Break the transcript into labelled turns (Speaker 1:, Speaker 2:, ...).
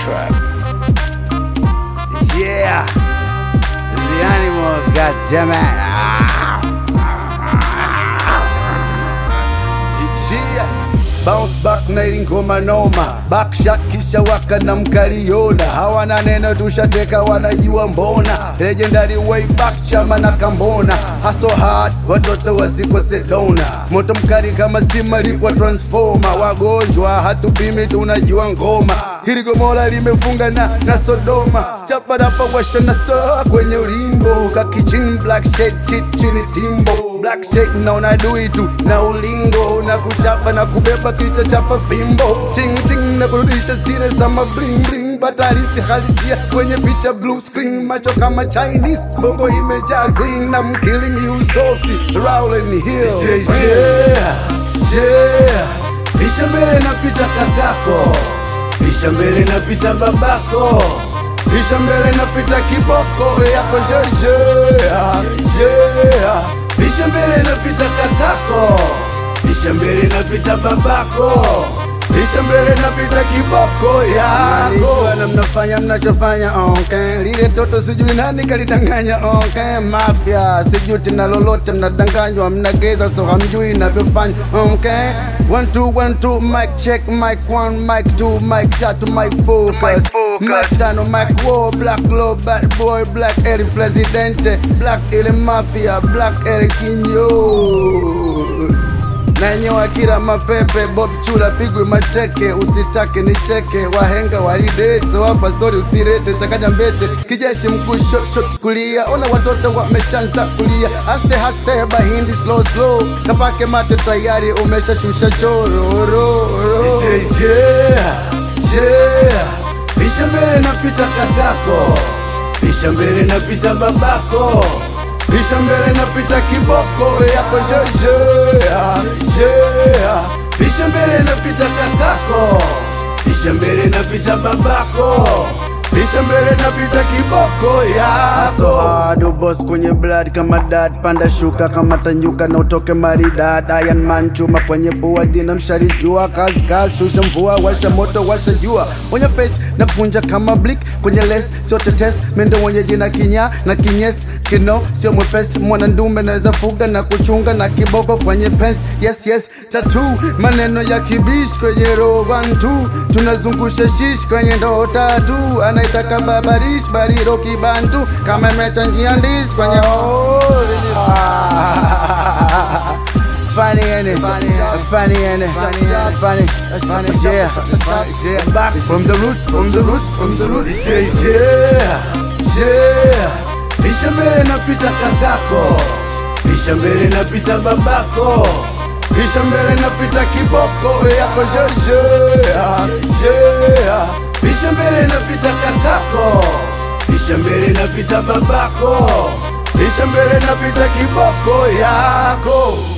Speaker 1: trap. Yeah, the animal, goddammit. Yeah. Bounce back na ili ngoma noma, backshot kisha waka na mkaliona, hawana neno tushateka, wanajua mbona, legendary way back chama na kambona, haso hard watoto wasikose dona, moto mkali kama stima lipwa transformer, wagonjwa hatupimi tunajua ngoma, hili gomora limefunga na, na Sodoma, chaparapa washa na saa kwenye ulimbo, kakichin black shade chit chini timbo black shade na unadui tu na ulingo na kuchapa na kubeba kichwa chapa fimbo ching ching na kurudisha sire za mabling bling batarisi halisia kwenye picha blue screen macho kama Chinese bongo imejaa green na I'm killing you softly rolling hills yeah, yeah, yeah. Pisha mbele napita kakako Pisha mbele napita babako Pisha mbele napita kiboko yako jeje yeah. Pisha mbele napita kakako Pisha mbele napita babako Pisha mbele napita kiboko yako na mnafanya mnachofanya okay. Lile toto sijui nani kalidanganya okay. Mafia sijui tena lolote mnadanganywa mnageza so hamjui navyofanya okay. One two one two mic check mic one mic two mic tatu mic focus mic tano mic war black low bad boy black Eric presidente black ile mafia black Eric Kinyos nanyewa kila mapepe Bob Chula pigwe mateke, usitake nicheke, wahenga walidate, so hapa story usirete, chakanya mbete, kijeshi mguu shot shot kulia, ona watoto wameshanza kulia, aste haste bahindi slow slow, kapake mate tayari umeshashusha chororo yeah, yeah, yeah. Pisha mbele napita kakako, pisha mbele napita babako Pisha mbele napita kiboko yako jeje yeah. Pisha mbele napita kakako Pisha mbele napita babako Pisha mbele napita kiboko yako So hard boss kwenye blood kama dad Panda shuka kama tanyuka na utoke maridad Iron man chuma kwenye pua dina mshari jua Kazi kazi shusha mvua washa moto washa jua Kwenye face na kunja kama blick Kwenye les sio tetes Mendo mwenye jina kinya na kinyes Kino sio mwepesi mwana ndume naweza fuga na kuchunga na kiboko kwenye pens Yes yes tattoo maneno ya kibish kwenye roho one two Tunazungusha shish kwenye ndoo tatu Anaitaka babarish bariro kibantu Kama imechanjia ndiz kwenye oh, Funny ain't it? Funny ain't it? Funny, funny, yeah, yeah. Back from the roots, from the roots, from the roots. Yeah, yeah, yeah. Pisha mbele napita kakako, pisha mbele napita babako, pisha mbele napita kiboko yako jeje, yeah. Pisha mbele napita kakako, pisha mbele napita babako, pisha mbele napita kiboko yako.